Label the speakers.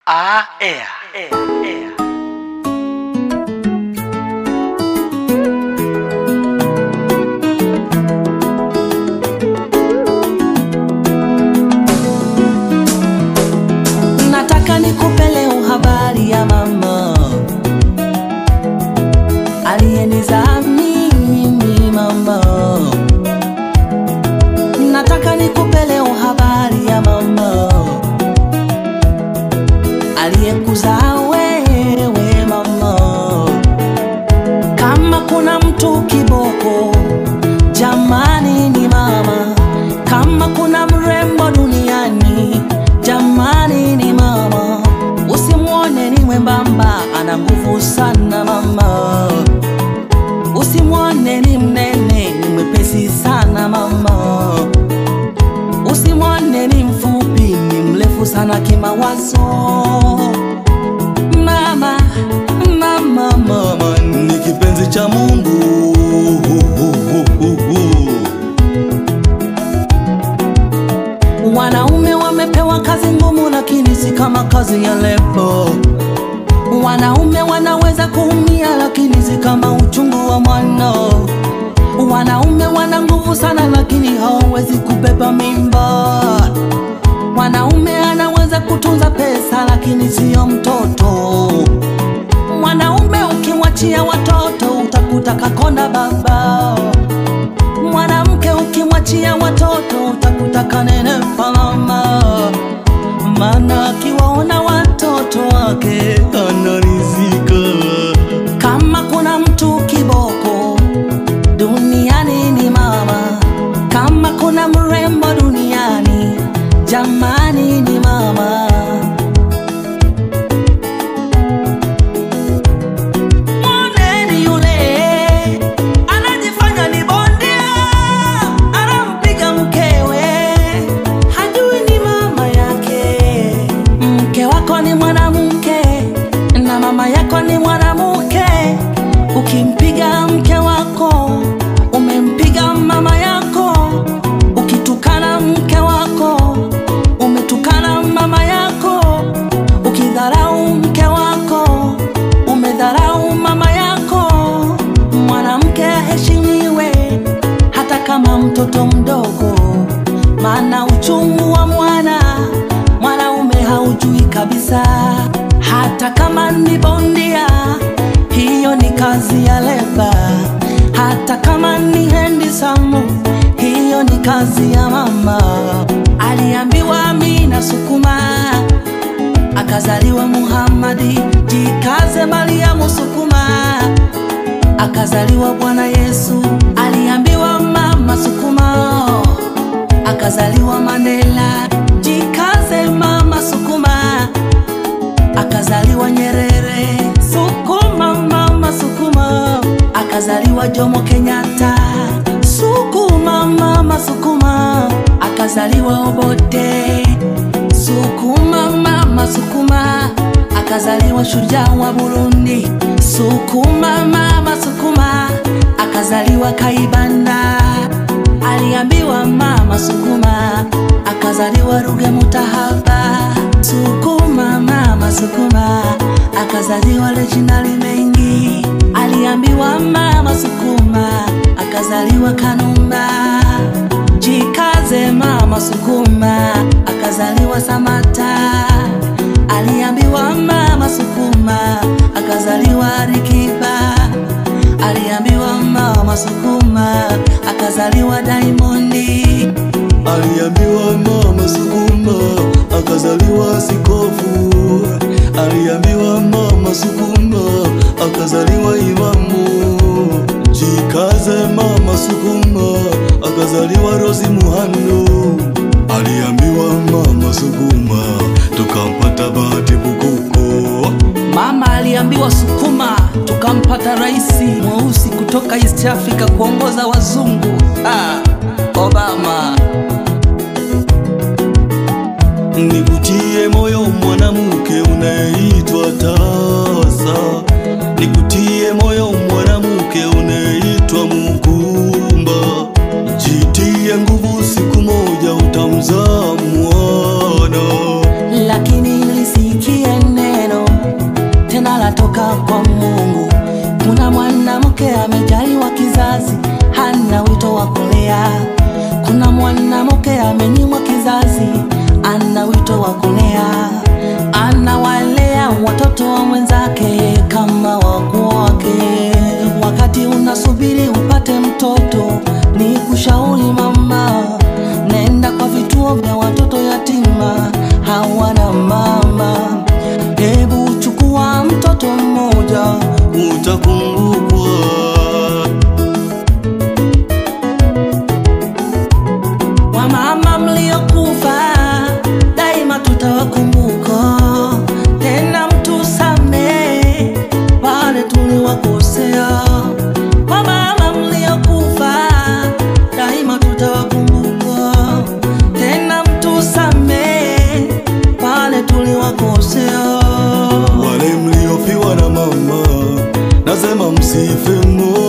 Speaker 1: Ah, ea, ea, ea.
Speaker 2: Nataka nikupe leo habari ya mama aliyenizaa mimi mama. Nataka nikupe leo habari ya mama aliyekuzaa wewe mama. Kama kuna mtu kiboko, jamani ni mama. Kama kuna mrembo duniani, jamani ni mama. Usimwone ni mwembamba, ana nguvu sana mama. Usimwone ni mnene, ni mwepesi sana mama. Usimwone ni mfupi, ni mrefu sana kimawazo. Mama, mama, mama ni kipenzi cha Mungu. Wanaume wamepewa kazi ngumu, lakini si kama kazi ya lebo. Wanaume wanaweza kuumia, lakini si kama uchungu wa mwana. Wanaume wana nguvu sana, lakini hawawezi kubeba mimba. Mwanaume anaweza kutunza pesa, lakini siyo mtoto. Mwanaume ukimwachia watoto, utakuta kakonda baba. Mwanamke ukimwachia watoto, utakuta kanenepa mama. Maana akiwaona watoto wake anarizika. Kama kuna mtu kiboko duniani ni mama. Kama kuna mrembo duniani, jamani ni mama. Mwoneni yule anajifanya ni bondia, anampiga mkewe, hajui ni mama yake. Mke wako ni mwanamke na mama yako ni mwanamke. Ukimpiga mke wako, umempiga mama yako. Ukitukana mke wako, umetukana mama yako. Ukidharau mke wako, umedharau mama yako. Mwanamke aheshimiwe hata kama mtoto mdogo, maana uchungu wa mwana mwanaume haujui kabisa. Hata kama ni bondia, hiyo ni kazi ya leba. Hata kama ni handsome, hiyo ni kazi ya mama. Aliambiwa Amina sukuma akazaliwa Muhammadi, jikaze Mariamu sukuma, akazaliwa Bwana Yesu. Aliambiwa mama sukuma, akazaliwa Mandela, jikaze mama sukuma, akazaliwa Nyerere. Sukuma mama sukuma, akazaliwa Jomo Kenyatta. Sukuma mama sukuma, akazaliwa Obote. Sukuma mama sukuma, akazaliwa shujaa wa Burundi. Sukuma mama sukuma, akazaliwa Kaibanda. Aliambiwa mama sukuma, akazaliwa Ruge Mutahaba. Sukuma mama sukuma, akazaliwa Reginald Mengi. Aliambiwa mama sukuma, akazaliwa Kanumba. Jikaze mama sukuma, akazaliwa Samata. Aliambiwa mama sukuma, akazaliwa Rikiba. Aliambiwa mama sukuma, akazaliwa Diamondi.
Speaker 3: Aliambiwa mama sukuma akazaliwa Sikofu. Aliambiwa mama sukuma akazaliwa Imamu. Jikaze mama sukuma akazaliwa Rosi Muhando. Aliambiwa mama sukuma tukampata Bahati Bukuku.
Speaker 2: Mama aliambiwa sukuma, tukampata rais mweusi kutoka East Africa kuongoza wazungu. Ah, Obama.
Speaker 3: Nikutie moyo mwanamke unayeitwa tasa, nikutie moyo mwanamke unayeitwa Mukumba. Jitie nguvu, siku moja utamzaa mwana.
Speaker 2: lakini nilisikia
Speaker 3: usife moyo